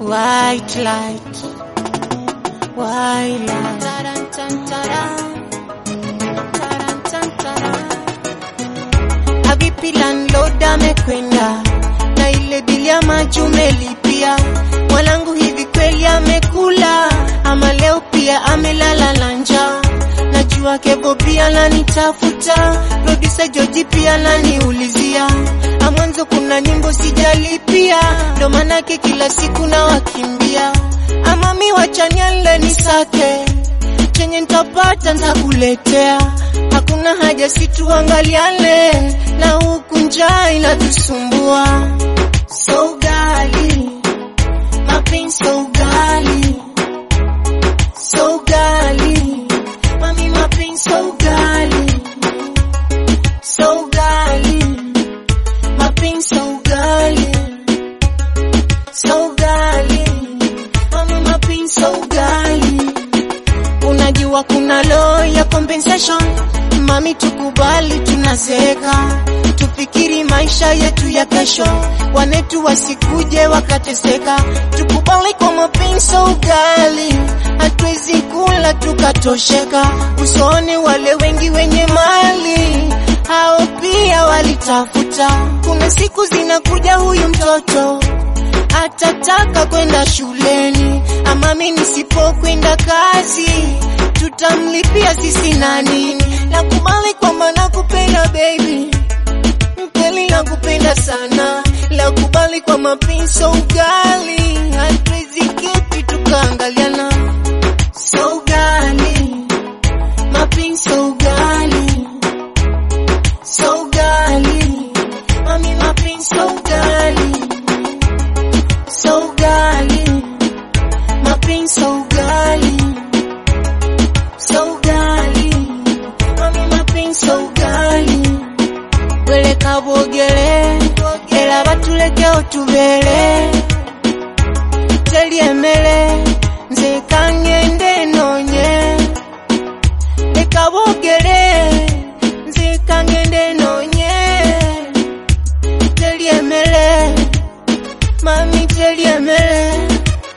white light, white light. Taran, tan, taran. Taran, tan, taran. Habibi landlord amekwenda na ile bili ya maji umelipia. Mwanangu hivi kweli amekula ama leo pia amelala na njaa? Najua Kevo pia nanitafuta, producer Joji pia naniulizia. Amwanzo kuna nyimbo sijalipia, ndo manake kila siku na wakimbia. Ama mi wachaniale nisake chenye ntapata ntakuletea, hakuna haja situangaliane, na huku njaa inatusumbua. So gali mapenzi so gali so gali mami mapenzi so gali so gali mapenzi so gali so gali mami mapenzi so gali unajua kuna law ya compensation mami tukubali tunazeeka tufikiri maisha yetu ya kesho wanetu wasikuje wakateseka tukubali kwa mapenzi ugali hatuwezi kula tukatosheka usoni wale wengi wenye mali hao pia walitafuta kuna siku zinakuja huyu mtoto atataka kwenda shuleni, ama mimi nisipokwenda kazi tutamlipia sisi na nini? Nakubali kwamba nakupenda baby, mkweli nakupenda sana, nakubali kwa mapenzi so ugali, hatuwezi keti tukaangaliana so ugali, mapenzi so ugali, so ugali, mami mapenzi so ugali so gali mapenzi so gali so gali mami mapenzi so gali weleka bwogere era batuleke otubere teri emmere nze kangende noonye leka boogere nze kangende noonye teri emmere mami teri emmere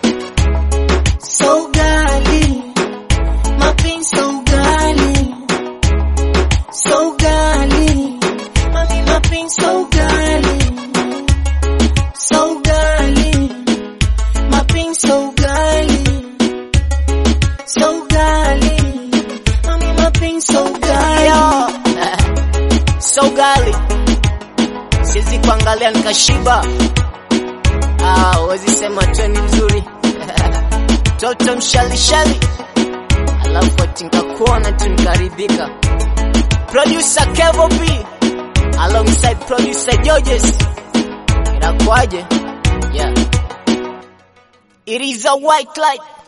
so gali mapenzi so gali so gali mami mapenzi so gali so gali mapenzi so gali so gali mami mapenzi so gali so gali siwezi kuangalia nikashiba ah, wezi sema tweni mzuri toto mshalishali alafu ati nikakuona tu nikaridhika producer Kevo B alongside producer Georges inakuaje yeah it is a white light